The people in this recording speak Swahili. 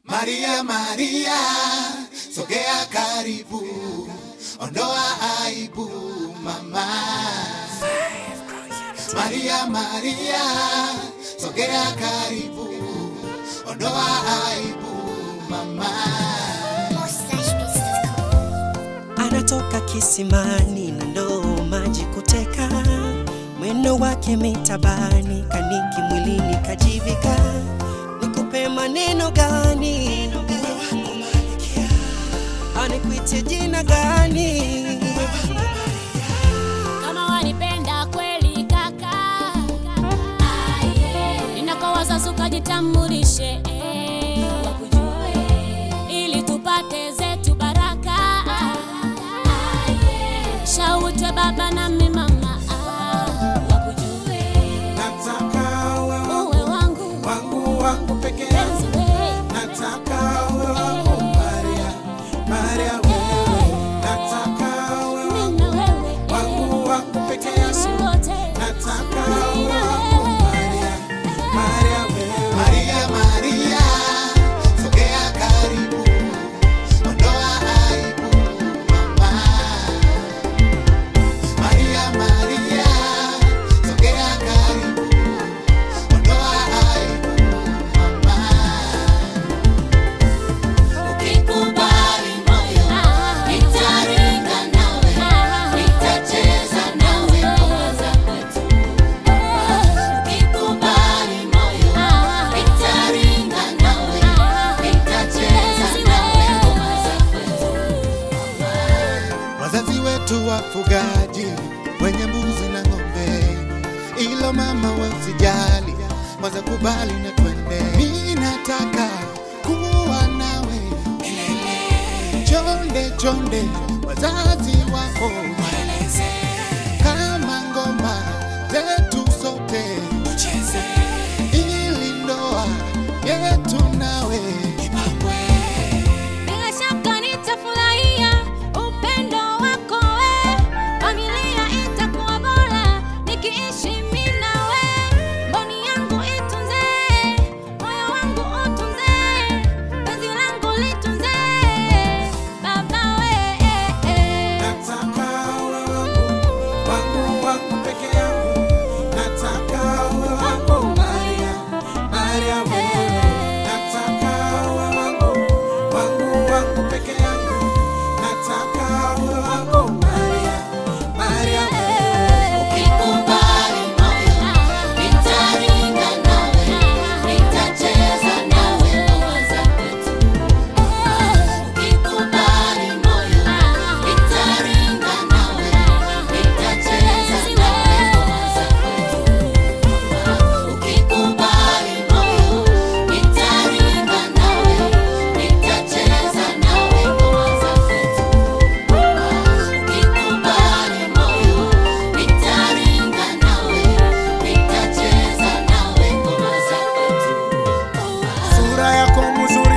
Maria, Maria, sogea karibu, ondoa aibu mama. Maria, Maria, sogea karibu, ondoa aibu mama. anatoka kisimani na ndoo maji kuteka, mwendo wake mitabani, kaniki mwilini kajivika. Nikupe maneno gani? Anikuite jina gani? kama wanipenda kweli kaka, ninakowaza suka jitambulishe, ili tupate zetu baraka, shautwe baba nami mama, wakujue Nataka wewe uwe wangu wangu wangu peke yangu, penzi we nataka wewe wangu Maria, Maria wewe, nataka wewe mimi na wewe wangu wangu peke tuishi yangu, wote nataka mimi wewe na wangu wewe Maria, Maria wewe. Maria, Maria, sogea karibu, ondoa aibu mama. Maria, Maria, sogea karibu, ondoa aibu mama. Ukikubali moyo nitaringa nawe, nitacheza nawe ngoma za kwetu. Ukikubali moyo nitaringa nawe, nitacheza nawe ngoma za kwetu. Wazazi wetu wafugaji wenye mbuzi na ng'ombe, ilo mama we usijali, kwanza kubali na twende. Mimi nataka kuwa nawe chonde chonde, wazazi wako waeleze kama ngoma zetu sote tucheze, ili ndoa yetu nawe ipambwe. Bila shaka nitafurahia upendo wako we, familia itakuwa bora nikiishi mimi nawe, mboni yangu itunze, moyo wangu utunze, penzi langu litunze, baba we. Nataka wewe wangu, wangu wangu peke yangu. Nataka wewe wangu Maria, Maria wewe. Nataka wewe wangu, wangu wangu peke yangu. Nataka wewe wangu Maria, Maria wewe. Ukikubali moyo nitaringa nawe, nitacheza nawe ngoma za kwetu. Ukikubali moyo nitaringa nawe, nitacheza nawe ngoma za kwetu. Ukikubali moyo nitaringa nawe, nitacheza nawe ngoma za kwetu. Ukikubali moyo nitaringa nawe, nitacheza nawe ngoma za kwetu. Sura yako mzuri